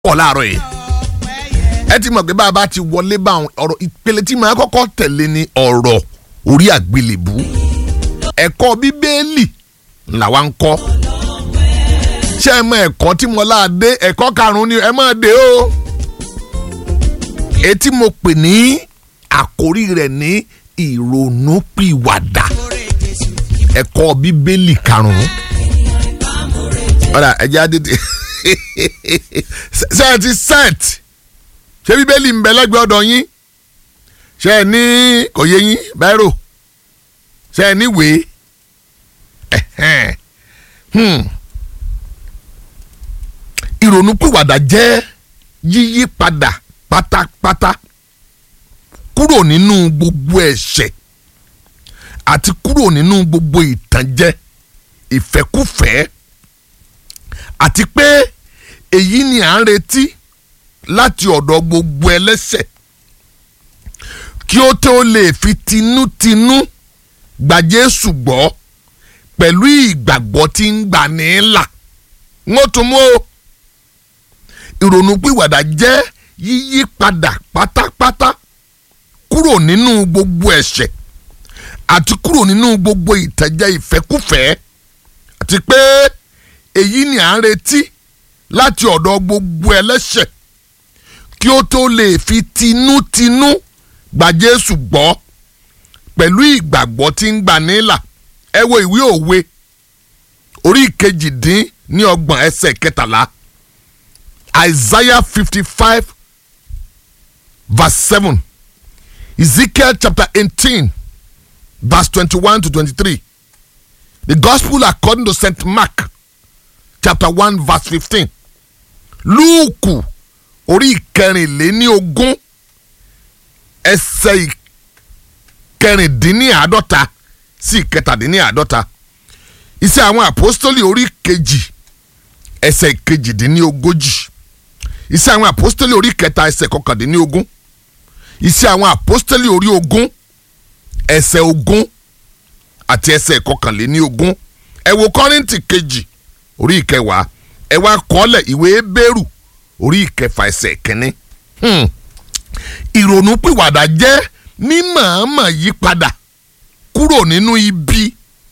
pọ̀ láàárọ̀ yìí ẹ ti mọ̀ pé bá a bá ti wọlé bá ọ̀rọ̀ ìpele tí màá kọ́kọ́ tẹ̀lé ni ọ̀rọ̀ orí àgbélébú ẹ̀kọ́ bíbélì làwa ń kọ́ ṣé ẹ mọ ẹ̀kọ́ tí mo láàdé ẹ̀kọ́ karùn-ún ni ẹ máa dé o etí mo pè ní àkórí rẹ̀ ní ìrònúpìwàdà ẹ̀kọ́ bíbélì karùn-ún ọ̀rà ẹ̀jẹ̀ adé ṣe ẹ ti set ṣé bíbélì ń bẹ lẹ́gbẹ̀ẹ́ ọ̀dọ̀ yín ṣé ẹ ní kò yé yín bẹ́rù ṣé ẹ ní wèé ìrònúpìwàdà jẹ́ yíyí padà pátápátá kúrò nínú gbogbo ẹ̀ṣẹ̀ àti kúrò nínú gbogbo ìtànjẹ ìfẹ́kúfẹ̀ẹ́ àti pé èyí ni à ń retí láti ọ̀dọ̀ gbogbo ẹlẹ́ṣẹ̀ kí ó tó lè fi tinútinú gba Jésù gbọ́ pẹ̀lú ìgbàgbọ́ tí ń gbà ní là wọ́n tún mú o ìrònúpìwàdà jẹ́ yíyí padà pátápátá kúrò nínú gbogbo ẹ̀ṣẹ̀ àti kúrò nínú gbogbo ìtẹ̀jẹ ìfẹ́kúfẹ̀ẹ́ àti pé èyí ni à ń retí láti ọ̀dọ̀ gbogbo ẹlẹ́ṣẹ̀ kí ó tó lè fi tinútinú gba Jésù gbọ́ pẹ̀lú ìgbàgbọ́ tí ń gbà nílà ẹ wo ìwé òwe orí kejìdín ní ọgbọ̀n ẹsẹ̀ kẹtàlá Isaiah fifty five verse seven Ezekiel chapter eighteen verse twenty-one to twenty-three the gospel according to Saint Mark chapter one verse fifteen Lúùkù orí ìkẹrìnléní ogún ẹsẹ̀ ìkẹrìndínláàádọ́ta sí ìkẹtàdínláàádọ́ta iṣẹ́ àwọn àpọ́stólì orí kejì ẹsẹ̀ ìkejìdínlógójì iṣẹ́ àwọn àpọ́stólì orí kẹta ẹsẹ̀ kọkàndínlógún iṣẹ́ àwọn àpọ́stólì orí ogún ẹsẹ̀ ogún àti ẹsẹ̀ kọkànléníogún ẹ wo kọ́rìntì kejì orí ìkẹwàá ẹ wá kọ́lẹ̀ ìwé bẹ́rù orí ìkẹfà ẹsẹ̀ kínní. ìrònúpìwàdà jẹ́ mímọ̀ọ́mọ̀ yípadà kúrò nínú ibi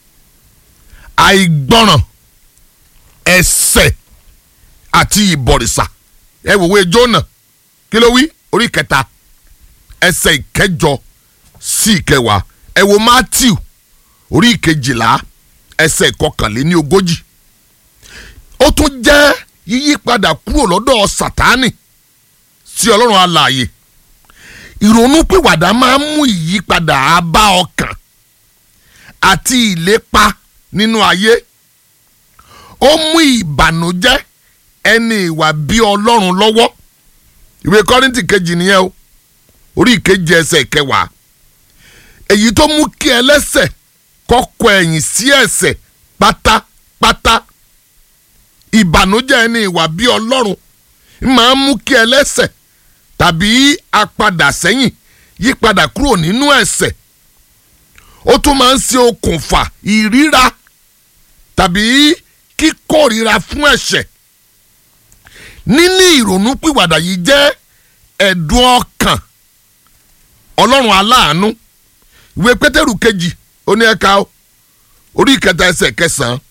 àìgbọràn ẹ̀ṣẹ̀ àti ìbọ̀rìṣà ẹ wòwe Jónà kí ló wí orí kẹta ẹsẹ̀ ìkẹjọ sí ìkẹwàá ẹ wo Mátíù orí ìkejìlá ẹsẹ̀ ìkọkànléní ogójì ó tún jẹ́ yíyípadà kúrò lọ́dọ̀ Sátánì sí Ọlọ́run alààyè ìrònúpìwàdà máa ń mú ìyípadà abá ọkàn àti ìlépa nínú ayé ó mú ìbànújẹ́ ẹni ìwà bí Ọlọ́run lọ́wọ́ ìwé Kọ́ríńtì kejì nìyẹn o orí ìkejì ẹsẹ̀ ìkẹwàá èyí tó mú kí ẹlẹ́ṣẹ̀ kọ́kọ́ ẹ̀yìn sí ẹ̀ṣẹ̀ pátápátá ìbànújẹ́ ẹni ìwà bí ọlọ́run máa ń mú kí ẹlẹ́ṣẹ̀ tàbí apadà sẹ́yìn yípadà kúrò nínú ẹ̀ṣẹ̀ ó tún máa ń ṣe okùnfà ìríra tàbí kíkórira fún ẹ̀ṣẹ̀ níní ìrònúpìwàdà yìí jẹ́ ẹ̀dùn ọkàn ọlọ́run aláàánú ìwé pétérù kejì ó ní ẹ̀ka orí ìkẹta ẹsẹ̀ kẹsàn-án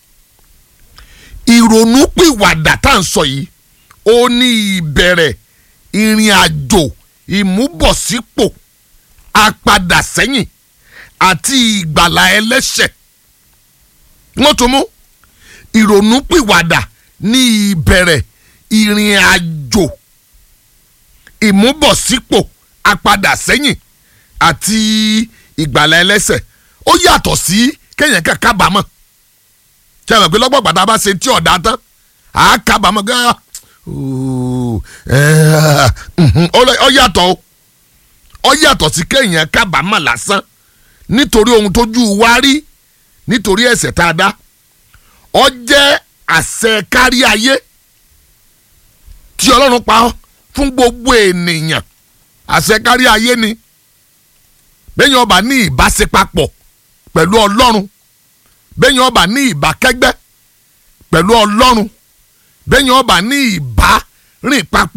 ìrònúpìwàdà tá à ń sọ yìí ó ní ìbẹ̀rẹ̀ ìrìn àjò ìmúbọ̀sípò apadà sẹ́yìn àti ìgbàlà ẹlẹ́ṣẹ̀ wọ́n tún mú ìrònúpìwàdà ní ìbẹ̀rẹ̀ ìrìn àjò ìmúbọ̀sípò apadà sẹ́yìn àti ìgbàlà ẹlẹ́ṣẹ̀ ó yàtọ̀ sí kéèyàn kan kábàámọ̀ ṣe é mọ̀ pé lọ́gbọ̀n gbàtà bá ṣe tí ọ̀dà tán à á kábàámọ̀ gan ó yàtọ̀ ó yàtọ̀ sí kéèyàn kábàámọ̀ lásán nítorí ohun tójú wa rí nítorí ẹ̀ṣẹ̀ tá a dá ó jẹ́ àṣẹ kárí ayé tí Ọlọ́run pa fún gbogbo ènìyàn àṣẹ kárí ayé ni bẹ́ẹ̀ yẹn ọba ní ìbáṣepapọ̀ pẹ̀lú ọlọ́run bẹ́ẹ̀ yẹn ọba ní ìbákẹ́gbẹ́ pẹ̀lú ọlọ́run bẹ́ẹ̀ yẹn ọba ní ìbá rìn papọ̀